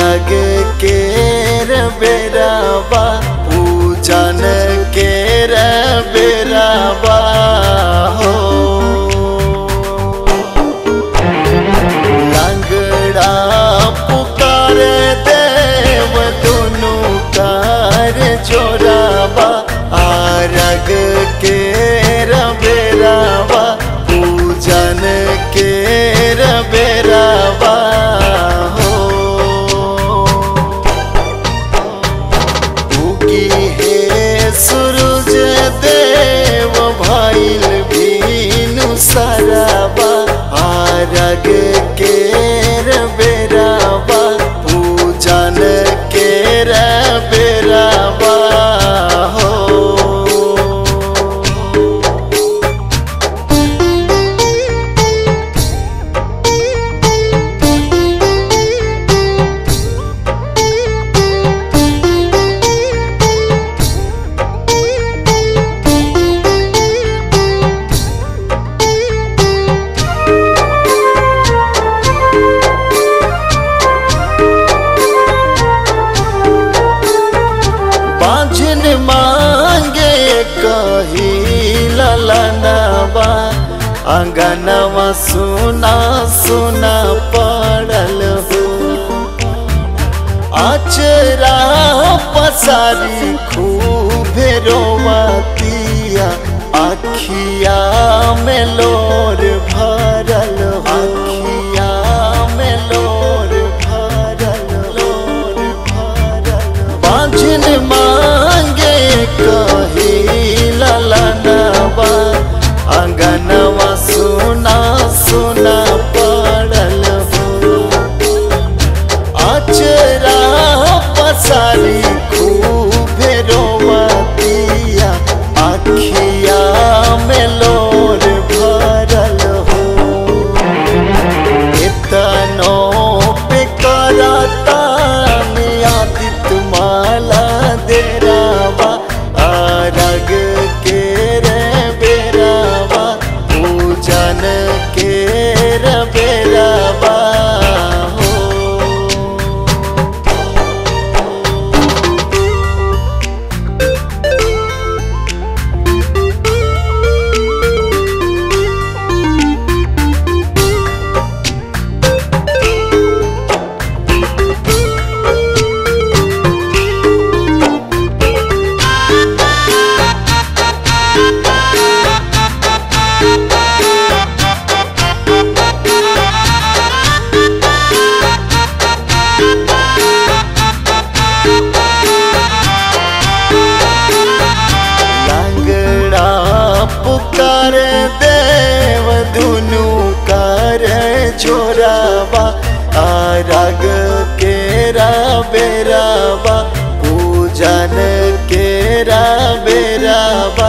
आरग के बेराबा पूजन के बेराबा हो लंगड़ा पुकार देव दुनु कार जोराबा आरग के बेराबा पूजन के बेराबा हो उगी हे सूरज देव भइल बीनु सरबा आरग के बेराबा पूजन के बेराबा हो बाजन मांगे कही ललनवा अंगनवा सुना सुना पड़ल हो आचरा पसारी खूब रोवतिया अखिया में लोर भरल हो अखिया में लोर भरल लोर भरल बाजन मांगे कही ललनवा अंगनवा सुना सुना पड़ल हो आचरा पसारी खूब रोवतिया अखिया में लोर भरल हो इतनो पे करता आदित माला देरावा आरग के रे बेरावा पूजन के रे बेरावा हो लंगड़ा पुकार देव दुनु कर छोराबा आरग केरा बेराबा पूजन केरा बेराबा